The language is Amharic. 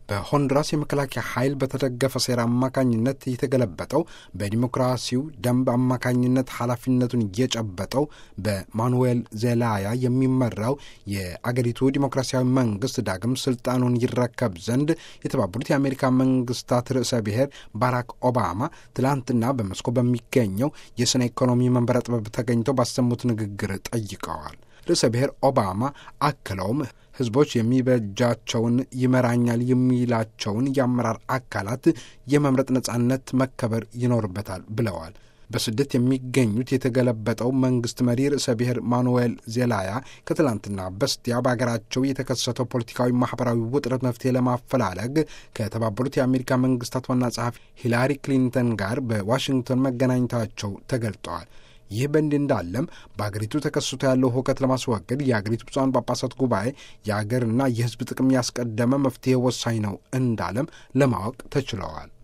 በሆንዱራስ የመከላከያ ኃይል በተደገፈ ሴራ አማካኝነት የተገለበጠው በዲሞክራሲው ደንብ አማካኝነት ኃላፊነቱን የጨበጠው በማኑዌል ዜላያ የሚመራው የአገሪቱ ዲሞክራሲያዊ መንግስት ዳግም ስልጣኑን ይረከብ ዘንድ የተባበሩት የአሜሪካ መንግስታት ርዕሰ ብሔር ባራክ ኦባማ ትላንትና በመስኮ በሚገኘው የስነ ኢኮኖሚ መንበረ ጥበብ ተገኝተው ባሰሙት ንግግር ጠይቀዋል። ርዕሰ ብሔር ኦባማ አክለውም ህዝቦች የሚበጃቸውን ይመራኛል የሚላቸውን የአመራር አካላት የመምረጥ ነጻነት መከበር ይኖርበታል ብለዋል። በስደት የሚገኙት የተገለበጠው መንግስት መሪ ርዕሰ ብሔር ማኑዌል ዜላያ ከትላንትና በስቲያ በሀገራቸው የተከሰተው ፖለቲካዊ፣ ማህበራዊ ውጥረት መፍትሄ ለማፈላለግ ከተባበሩት የአሜሪካ መንግስታት ዋና ጸሐፊ ሂላሪ ክሊንተን ጋር በዋሽንግተን መገናኘታቸው ተገልጠዋል። ይህ በእንዲህ እንዳለም በአገሪቱ ተከስቶ ያለው ሁከት ለማስወገድ የአገሪቱ ብፁዓን ጳጳሳት ጉባኤ የአገርና የህዝብ ጥቅም ያስቀደመ መፍትሄ ወሳኝ ነው እንዳለም ለማወቅ ተችለዋል።